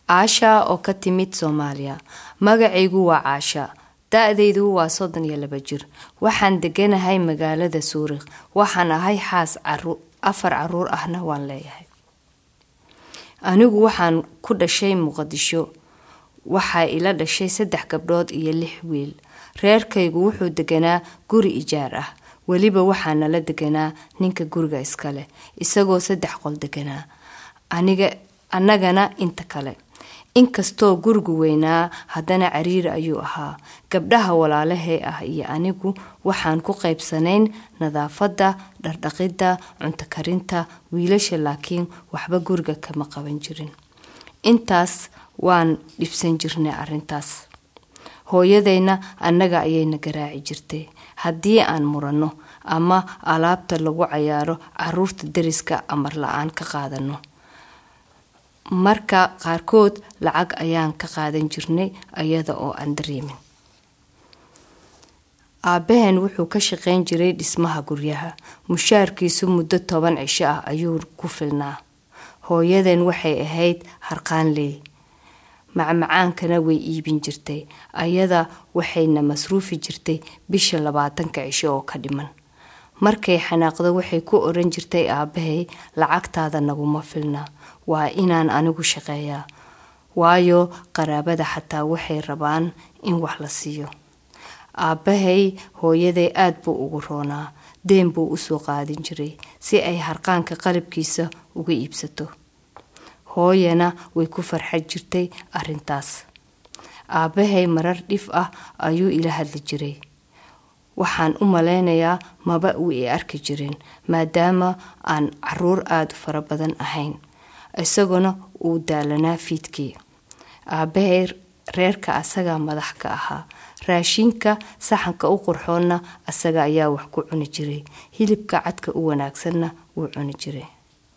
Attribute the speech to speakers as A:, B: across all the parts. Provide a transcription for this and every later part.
A: caasha oo ka timid soomaaliya magacaygu waa caasha da-daydu waa soddon iyo laba jir waxaan deganahay magaalada suurikh waxaan ahay xaas afar caruur ahna waan leeyahay anigu waxaan ku dhashay muqdisho waxaa ila dhashay saddex gabdhood iyo lix wiil reerkaygu wuxuu deganaa guri ijaar ah weliba waxaa nala deganaa ninka guriga iskale isagoo saddex qol deganaa annagana inta kale inkastoo gurigu weynaa haddana cariiri ayuu ahaa gabdhaha walaalahee ah iyo anigu waxaan ku qaybsanayn nadaafadda dhardhaqidda cunto karinta wiilasha laakiin waxba guriga kama qaban jirin intaas waan dhibsan jirnay arintaas hooyadayna annaga ayayna garaaci jirtay haddii aan muranno ama alaabta lagu cayaaro caruurta dariska amar la-aan ka qaadano marka qaarkood lacag ayaan ka qaadan jirnay iyada oo aan dareemin aabaheen wuxuu ka shaqayn jiray dhismaha guryaha mushaarkiisu muddo toban cisho ah ayuu ku filnaa hooyadeen waxay ahayd harqaanley macmacaankana way iibin jirtay ayada waxayna masruufi jirtay bisha labaatanka cisho oo ka dhiman markay xanaaqdo waxay ku oran jirtay aabahay lacagtaada naguma filna waa inaan anigu shaqeeyaa waayo qaraabada xataa waxay rabaan in wax la siiyo aabbahay hooyaday aada buu ugu roonaa deen buu usoo qaadin jiray si ay harqaanka qalabkiisa uga iibsato hooyana way ku farxad jirtay arintaas aabbahay marar dhif ah ayuu ila hadli jiray waxaan u malaynayaa maba uu i arki jirin maadaama aan caruur aada u fara badan ahayn isaguna uu daalanaa fiidkii aabbahay reerka asagaa madax ka ahaa raashinka saxanka u qurxoonna asaga ayaa wax ku cuni jiray hilibka cadka u wanaagsanna wuu cuni jiray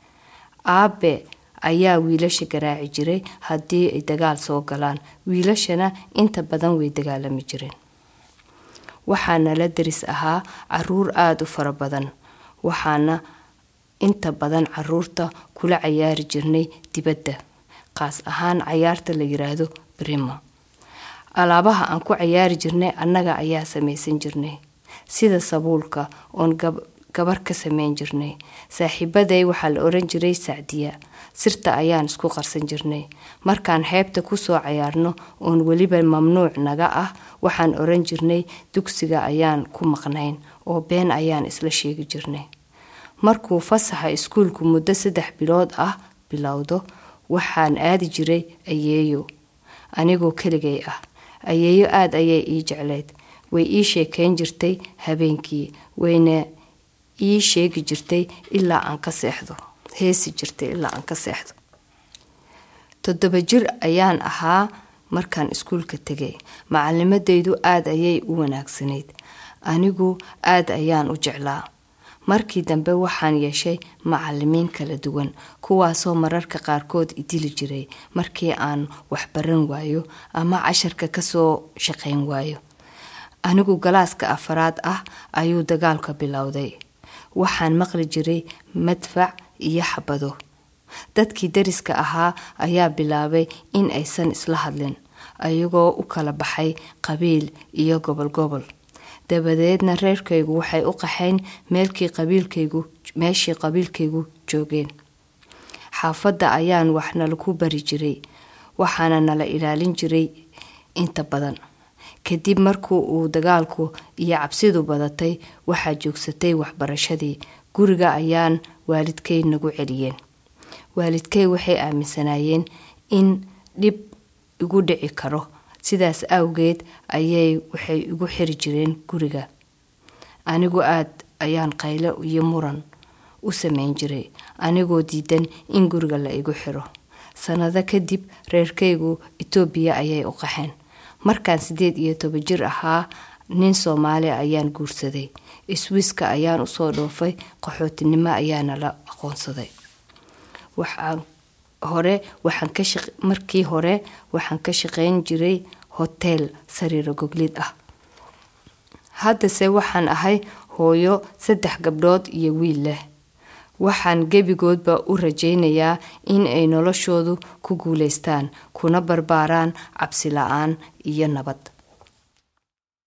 A: aabe ayaa wiilasha garaaci jiray haddii ay dagaal soo galaan wiilashana inta badan way dagaalami jireen waxaana la daris ahaa caruur aada u fara badan waxaana inta badan caruurta kula cayaari jirnay dibadda qaas ahaan cayaarta la yiraahdo brima alaabaha aan ku cayaari jirnay annaga ayaa samaysan jirnay sida sabuulka oon gabar ka sameyn jirnay saaxiibaday waxaa la oran jiray sacdiya sirta ayaan isku qarsan jirnay markaan xeebta kusoo cayaarno oon weliba mamnuuc naga ah waxaan oran jirnay dugsiga ayaan ku maqnayn oo been ayaan isla sheegi jirnay markuu fasaxa iskuulku muddo saddex bilood ah bilowdo waxaan aadi jiray ayeeyo anigoo keligay ah ayeeyo aada ayay ii jecleyd way ii sheekeyn jirtay habeenkii wayna ii sheegi jirtay ilaa aan ka seexdo heesi jirtay ilaa aan ka seexdo toddoba jir ayaan ahaa markaan iskuulka tegay macalimadaydu aada ayay u wanaagsanayd anigu aada ayaan u jeclaa markii dambe waxaan yeeshay macalimiin kala duwan kuwaasoo mararka qaarkood idili jiray markii aan waxbaran waayo ama casharka kasoo shaqayn waayo anigu galaaska afaraad ah ayuu dagaalka bilowday waxaan maqli jiray madfac iyo xabado dadkii dariska ahaa ayaa bilaabay in aysan isla hadlin ayagoo u kala baxay qabiil iyo gobol gobol dabadeedna reerkaygu waxay u qaxayn meelkii qabiilkaygu meeshii qabiilkaygu joogeen xaafadda ayaan wax nalaku bari jiray waxaana nala ilaalin jiray inta badan kadib markuu uu dagaalku iyo cabsidu badatay waxaa joogsatay waxbarashadii guriga ayaan waalidkay nagu celiyeen waalidkay waxay aaminsanaayeen in dhib igu dhici karo sidaas awgeed ayay waxay igu xiri jireen guriga anigu aad ayaan qayle iyo muran u sameyn jiray anigoo diidan in guriga la igu xiro sanado kadib reerkaygu etoobiya ayay u qaxeen markaan sideed iyo toban jir ahaa nin soomaali ayaan guursaday iswiiska ayaan usoo dhoofay qaxootinimo ayaana la aqoonsaday waxaan hore waxaan ka markii hore waxaan ka shaqeyn jiray hoteel sariiro goglid ah haddase waxaan ahay hooyo saddex gabdhood iyo wiil leh waxaan gebigoodba u rajaynayaa in ay noloshoodu ku guulaystaan kuna barbaaraan cabsi la-aan iyo nabad